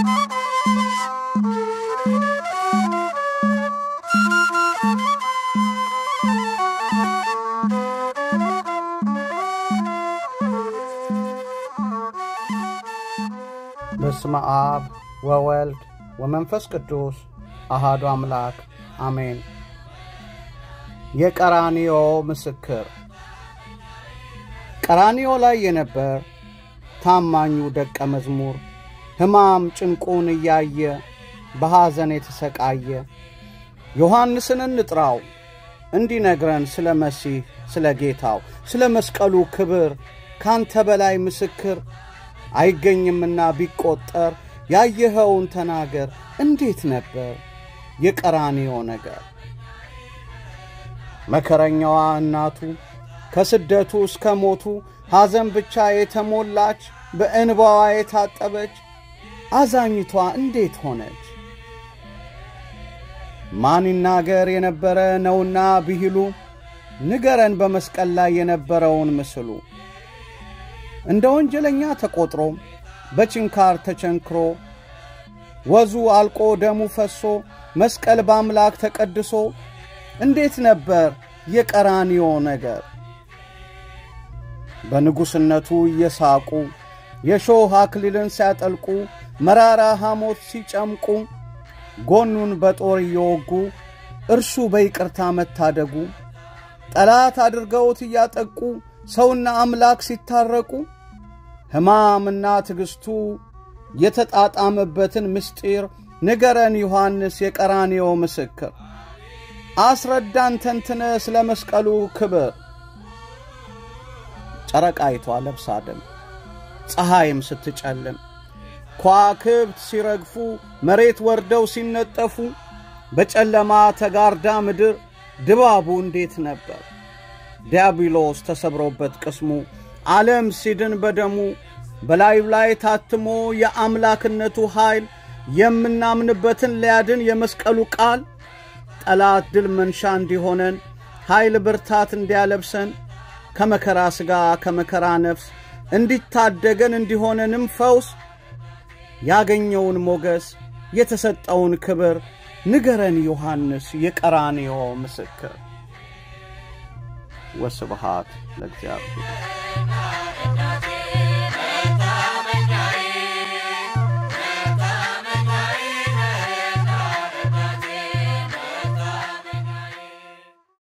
በስመ አብ ወወልድ ወመንፈስ ቅዱስ አሃዱ አምላክ አሜን። የቀራንዮ ምስክር ቀራንዮ ላይ የነበር ታማኙ ደቀ መዝሙር ሕማም ጭንቁን እያየ በሐዘን የተሰቃየ ዮሐንስን እንጥራው እንዲነግረን ስለ መሲህ ስለ ጌታው ስለ መስቀሉ ክብር ካንተ በላይ ምስክር አይገኝምና ቢቆጠር ያየኸውን ተናገር። እንዴት ነበር የቀራንዮ ነገር? መከረኛዋ እናቱ ከስደቱ እስከ ሞቱ ሐዘን ብቻ የተሞላች በእንባዋ የታጠበች አዛኝቷ እንዴት ሆነች? ማን ይናገር የነበረ ነውና ብሂሉ ንገረን በመስቀል ላይ የነበረውን ምስሉ እንደ ወንጀለኛ ተቆጥሮ በችንካር ተቸንክሮ ወዙ አልቆ ደሙ ፈሶ መስቀል በአምላክ ተቀድሶ እንዴት ነበር የቀራንዮ ነገር? በንጉሥነቱ እየሳቁ የሾህ አክሊልን ሲያጠልቁ መራራ ሐሞት ሲጨምቁ ጎኑን በጦር እየወጉ እርሱ በይቅርታ መታደጉ ጠላት አድርገውት እያጠቁ ሰውና አምላክ ሲታረቁ ሕማምና ትዕግሥቱ የተጣጣመበትን ምስጢር ንገረን ዮሐንስ የቀራንዮ ምስክር፣ አስረዳን ተንትነ ስለ መስቀሉ ክብር። ጨረቃይቷ ለብሳ ደም ፀሐይም ስትጨልም ከዋክብት ሲረግፉ መሬት ወርደው ሲነጠፉ በጨለማ ተጋርዳ ምድር ድባቡ እንዴት ነበር? ዲያብሎስ ተሰብሮበት ቅስሙ ዓለም ሲድን በደሙ በላዩ ላይ ታትሞ የአምላክነቱ ኃይል የምናምንበትን ሊያድን የመስቀሉ ቃል ጠላት ድል መንሻ እንዲሆነን ኃይል ብርታት እንዲያለብሰን ከመከራ ሥጋ ከመከራ ነፍስ እንዲታደገን እንዲሆነንም ፈውስ ያገኘውን ሞገስ የተሰጠውን ክብር ንገረን ዮሐንስ የቀራንዮ ምስክር። ወስብሃት ለእግዚአብሔር።